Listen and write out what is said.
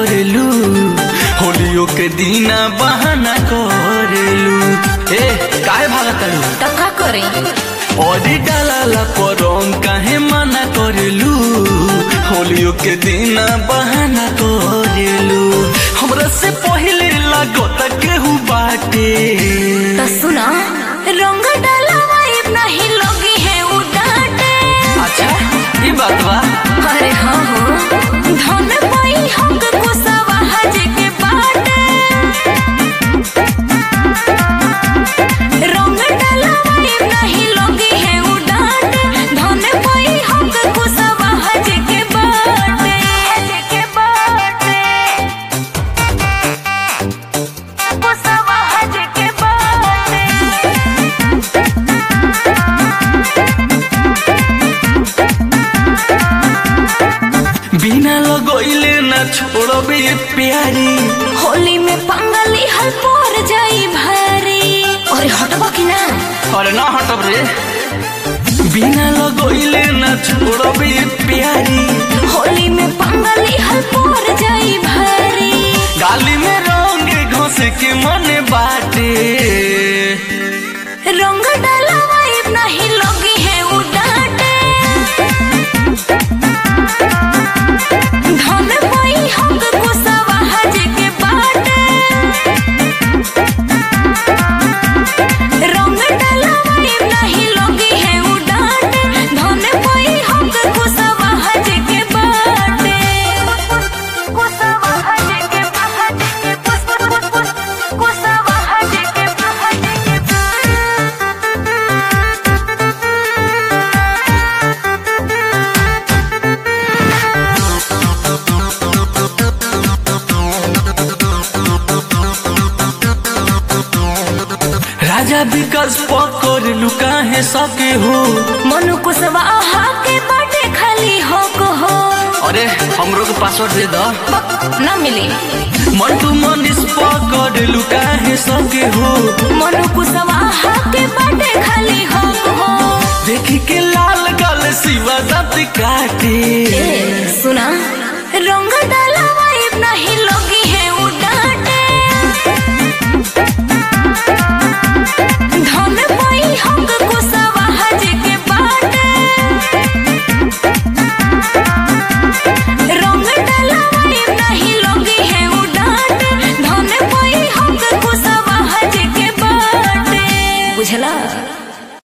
करेलू होलियो के दीना बहाना करेलू ए काहे भागत तारू तो का करे ओडी डालाला परम काहे मना करेलू होलियो के दीना बहाना करेलू हमरा से पहिले लागत केहू बाटे तो सुना रंग डाला वाइब नहीं लोगी है उडाटे अच्छा ई बात बा अरे हाँ हो धन पाई हम कुसवा हज के बाटे रंग डाला वाइब नहीं लोगी है उडाटे धन पाई हम कुसवा हज के बाटे हज के बाटे कुसवा हज के बाटे बिना लगोइले ना छोड़बे प्यारी होली में पंगली हल पर जाई भारी अरे हटबा की ना अरे ना हटब रे बिना लगोइले ना छोड़बे प्यारी होली में पंगली हल पर जाई भारी गाली में रंग घोस के मन बाटे रंग डाला वाइब नहीं लोगी है उडाटे धन पाई हम कुसवा हज के बाटे रंग डाला वाइब नहीं लोगी है उडाटे धन पाई हम कुसवा हज के बाटे कुसवा हज के बाटे कुसवा हज के राजा विकास पकड़ लुका है सके हो मनु कुसवा के बाटे खाली हो को हो अरे हमरो के पासवर्ड दे दो न मिली मंटू मनीष पकड़ लुका है सके हो मनु कुसवा के बाटे खाली हो को हो देखी के लाल गल शिवा दांत काटे ए, सुना रंग डाला वाइब नहीं लोगी